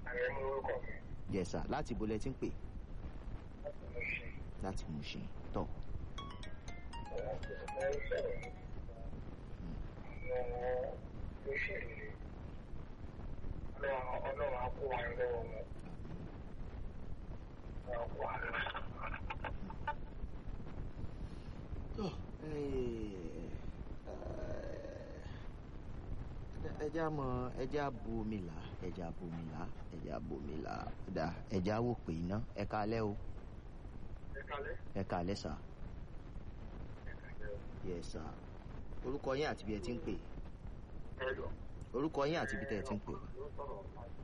ààrẹ ní orúkọ mi yes sir láti ibo lẹ ti ń pè láti mú ṣe láti Mushin tọ̀ ọ̀rọ̀ àti ìfẹ́ sọ̀rọ̀ àwọn olóṣèlú ọlọ́run ọlọ́run á kó wa lọ́wọ́ wọn ọlọ́run kó wa lọ́wọ́. tọ̀ ẹja mọ ẹja bu omi là ẹja bu omi là ẹja bu omi là dá ẹja wò pé iná ẹ kalẹ́ o ẹ kalẹ́ ẹ kalẹ́ sà ẹ kalẹ́ yes sà orúkọ yín àti bí ẹ ti ń pè ẹ lọ. orúkọ yín àti bí tẹ ẹ ti ń pè ló sọ̀rọ̀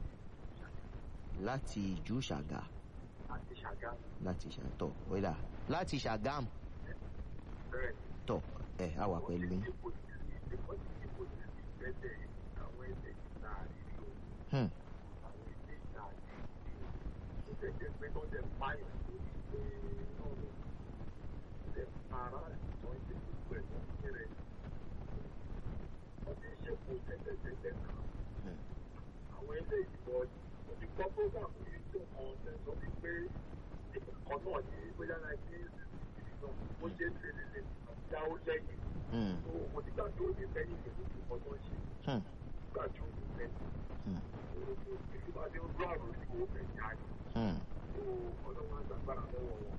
láti ìjú ṣàgà àti ṣàgámù láti ṣàtọ̀ wẹ́dà láti ṣàgámù bẹ́ẹ̀ tọ̀ ẹ á wà pẹ̀lú yín. ipò tí ipò tí ipò tí ìgbẹ́jẹ̀ àwọn ẹgbẹ́ ìta àrílò Hmm. àwọn ẹgbẹ́ ìta àrílò ó tẹ̀jẹ̀ pé tó tẹ̀ páyọ̀ lórí pé ọ̀rọ̀ tẹ̀ para tó ń ṣe gbogbo ẹ̀ tó ń kéré wọ́n ti ṣe kó tẹ̀tẹ̀tẹ̀tẹ̀ kan Hmm. àwọn ẹgbẹ́ ìbọ̀ òbí gbọ́ program yìí tó kan tẹ̀ sọ wípé ìkọ̀kan náà ní bóyá náà ní ìlú ó ṣe é ṣe lè lè dáwó lẹ́yìn Hmm. tó mo ti gbà tó ní lẹ́yìn ìlú tó kọ́ tó ń ṣe Hmm. gbà tó ní lẹ́yìn Hmm. ìlú máa ní ojú àrùn ní owó fẹ́ jà ní Hmm. tó ọlọ́run àgbàgbára lọ́wọ́ wọn.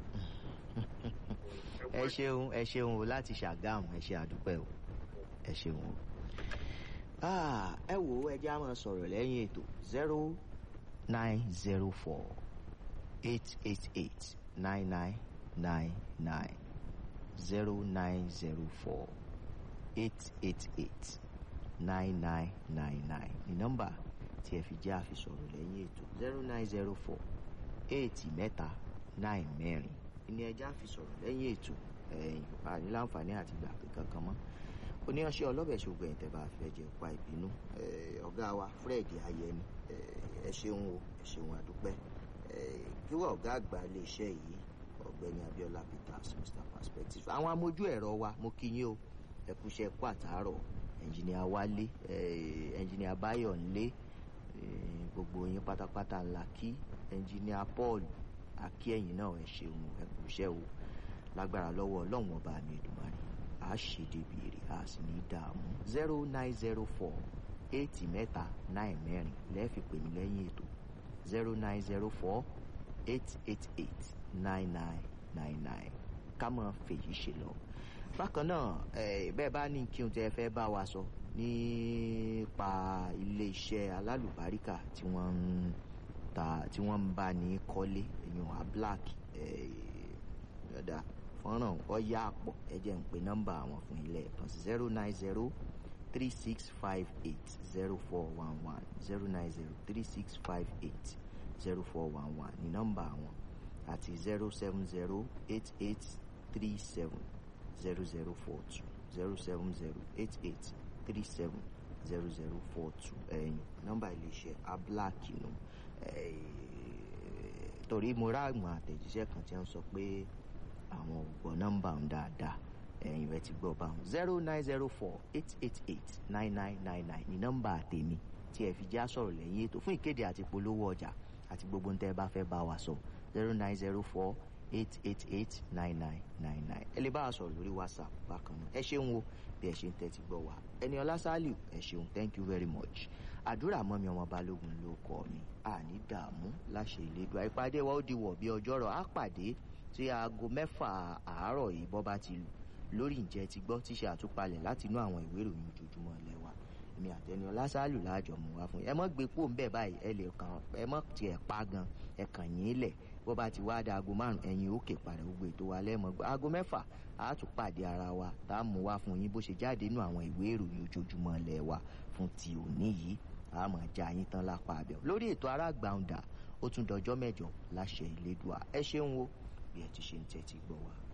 ẹ ṣeun ẹ ṣeun o láti ṣàgámù ẹ ṣe àdúpẹ́ o ẹ ṣeun o. Ah, ẹ wò ó ẹjẹ́ á máa sọ̀rọ̀ lẹ́yìn ètò zero nine zero four eight eight eight nine nine nine nine zero nine zero four eight eight eight nine nine nine nine ní nọ́mbà tí ẹ fi jẹ́ àfisọ̀rọ̀ lẹ́yìn ètò zero nine zero four eight mẹ́ta nine mẹ́rin ní ẹjẹ́ àfisọ̀rọ̀ lẹ́yìn ètò ẹ̀yìn àní láǹfààní àti gbà pé kankan mọ́ oníyanṣẹ́ ọlọ́bẹ̀ ṣògbọ́n ẹ̀tẹ̀ bá fẹ́ jẹ́ pa ìbínú Eh, ọ̀gá wa Fred Ayẹni eh, ẹ ṣeun o ẹ ṣeun àdúpẹ́ Eh, kí wọ́n ọ̀gá àgbà iléeṣẹ́ yìí ọ̀gbẹ́ni Abiola Peters Mr Perspective àwọn amójú ẹ̀rọ wa mo kí yín o ẹ kúṣẹ́ kú àtàárọ̀ ẹnjìnìà Wálé eh, ẹnjìnìà Báyọ̀nlé eh, gbogbo yín pátápátá ńlá kí ẹnjìnìà Paul akí ẹ̀yìn náà ẹ ṣeun ẹ kúṣẹ́ o lágbára lọ́wọ́ ọlọ́run ọba mi Èdùmàrè a ṣe débi èrè a sì ní dààmú zero nine zero four eight mẹ́ta nine mẹ́rin lẹ́ẹ̀fi pè mí lẹ́yìn ètò zero nine zero four eight eight eight nine nine nine nine ká mọ̀ fèyí ṣe lọ. bákan náà eh, bẹ́ẹ̀ bá ní kí n tẹ́ fẹ́ bá wa sọ nípa ilé-iṣẹ́ alálùbáríkà tí wọ́n ń ta tí wọ́n ń bá ní kọ́lé èèyàn a black yọ̀dà fọ́nrán ọ̀yà àpọ̀ ẹ jẹ́ ń pe nọ́mbà àwọn fún ilé ẹ̀kan sí zero nine zero three six five eight zero four one one zero nine zero three six five eight zero four one one ní nọ́mbà àwọn àti zero seven zero eight eight three seven zero zero four two zero seven zero eight eight three seven zero zero four two ẹ̀yìn nọ́mbà iléeṣẹ́ abúláàkì nù torí mo rá àwọn àtẹ̀jíṣẹ́ kan tí wọ́n sọ pé àwọn ò gbọ́ nọ́mbà ń dáadáa ẹ̀yìn rẹ̀ ti gbọ́ bá wọn zero nine zero four eight eight eight nine nine nine nine ní nọ́mbà tèmi tí ẹ fi já sọ̀rọ̀ lẹ́yìn ètò fún ìkéde àti polówó ọjà àti gbogbo ń tẹ́ ẹ bá fẹ́ bá wa sọ zero nine zero four eight eight eight nine nine nine nine ẹ lè bá wa sọ̀rọ̀ lórí whatsapp bákan náà ẹ ṣeun o bí ẹ ṣe ń tẹ́tí gbọ́ wa ẹni ọlá sálíù ẹ ṣeun thank you very much àdúrà mọ́mi ọmọ balógun ló kọ́ mi àní dààmú láṣẹ ìlédùá ìpàdé wa ó di wọ̀ bí ọjọ́rọ̀ á pàdé tí aago mẹ́fà àárọ̀ yìí bọ́ bá ti lù lórí ǹjẹ́ ti gbọ́ tíṣe àtúpalẹ̀ láti inú àwọn ìwé ìròyìn ojoojúmọ́ ilẹ̀ wa èmi àtẹni ọlásàálù láàjọ mú wa fún yín ẹ mọ́ gbé pò ń bẹ̀ báyìí ẹ lè kàn ẹ mọ́ tiẹ̀ pa gan ẹ kàn yín lẹ̀ bó bá ti wá da aago márùn ẹ̀yin òkè padà gbogbo ètò wa lẹ́mọ̀ gbọ́ aago mẹ́fà á tún pàdé ara wa tá a mú wa fún yín bó ṣe jáde nínú àwọn ìwé ìròyìn ojoojúmọ́ ilẹ̀ wa fún ti òní yìí a máa já yín tán lápá abẹ́ lórí ètò aráàgbàǹdà ó tún dọjọ́ mẹ́jọ láṣẹ ìlédùá ẹ ṣeun o bí ẹ ti ṣe ń tẹ́tí gbọ́ wa.